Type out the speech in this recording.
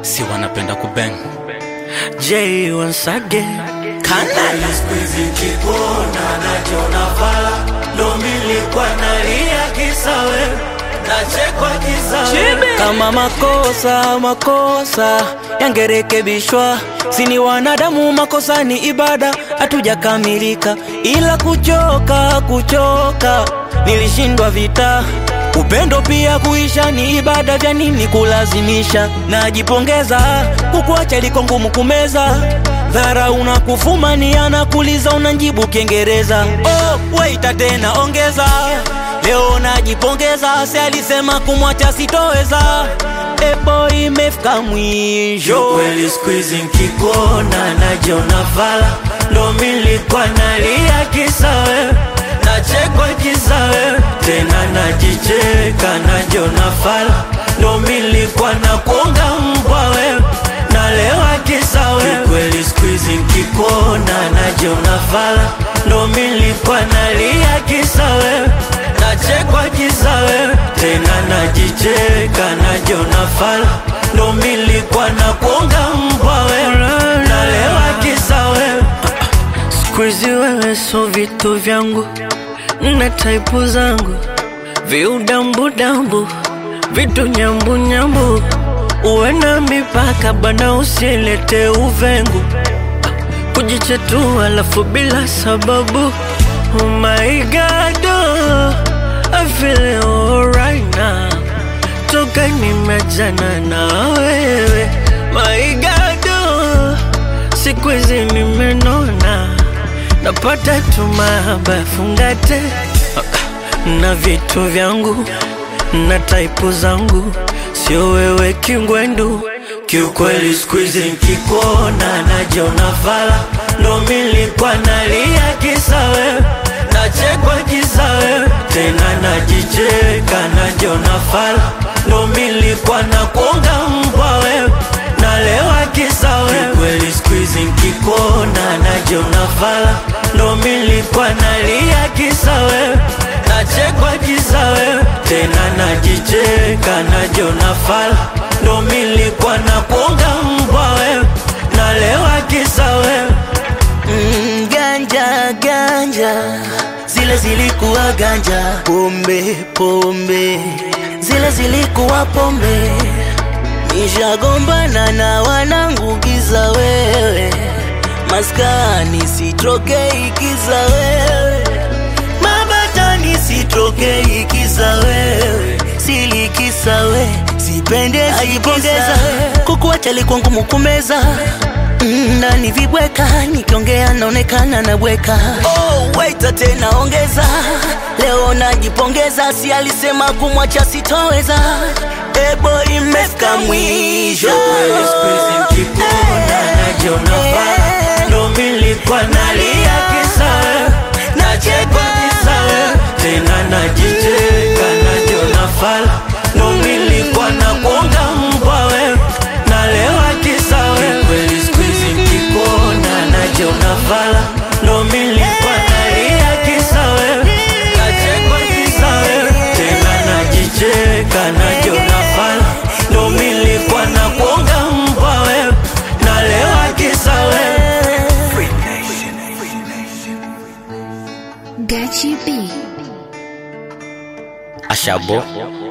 si wanapenda kubeng J once again Kanala Squeezy kikona najiona fala ndo milikuwa nalia kisa wewe nachekwa kisa wewe kama makosa makosa yangerekebishwa, sini wanadamu, makosa ni ibada, hatujakamilika, ila kuchoka kuchoka, nilishindwa vita Upendo pia kuisha ni ibada, vya nini kulazimisha? Najipongeza kukuacha liko ngumu kumeza, dhara unakufumania na kuliza unanjibu Kiingereza. Oh, waita tena ongeza, leo najipongeza, si alisema kumwacha sitoweza. Ebo imefika mwisho. kweli squeezy nkikona najiona fala ndo milikuwa nalia kisa wewe nachekwa kisa wewe tena najicheka najiona fala ndo milikuwa na kuonga mbwa wewe nalewa kisa wewe kweli squeezy nkikona najiona fala ndo milikuwa nalia kisa wewe nachekwa kisa wewe tena najicheka najiona fala ndo milikuwa na kuonga mbwa wewe nalewa kisa wewe Squeezy wewe so vitu vyangu na taipu zangu viudambudambu vitu nyambunyambu uwe na mipaka bana usilete uvengu kujichetua alafu bila sababu oh my god oh, I feel alright now toka nimejana na wewe my god oh, siku hizi nimenona napata tu mahaba fungate na vitu vyangu na taipu zangu sio wewe kingwendu kiukweli squeezy nkikona najiona fala ndo milikuwa nalia kisa wewe nachekwa kisa wewe tena najicheka najiona fala ndo milikuwa na kuonga mbwa wewe nalewa kisa wewe kweli squeezy nkikona najiona fala ndo milikuwa nalia kisa wewe nachekwa kisa wewe tena najicheka najiona fala ndo milikuwa na kuonga mbwa wewe nalewa kisa wewe Mm, ganja ganja zile zilikuwa ganja, pombe pombe zile zilikuwa pombe. Nishagombana na wanangu giza wewe, maskani sitrokei kiza wewe, mabatani sitrokei kiza wewe, silikisa we sipende ajipongeza kukuacha likuwa ngumu kumeza Mm, ndani vibweka nikiongea naonekana nabweka oh, waita tena ongeza leo najipongeza si alisema kumwacha sitoweza ebo imefika mwisho Kweli squeezy nkikona najiona fala ndo milikuwa nalia kisa wewe nachekwa kisa wewe tena najicheka najiona fala ndo milikuwa na kuonga mbwa wewe nalewa kisa wewe kweli squeezy nkikona najiona fala ndo milikuwa nalia kisa wewe nachekwa kisa wewe tena najicheka najiona fala ndo milikuwa na kuonga mbwa wewe nalewa kisa wewe Gachi B. ashabo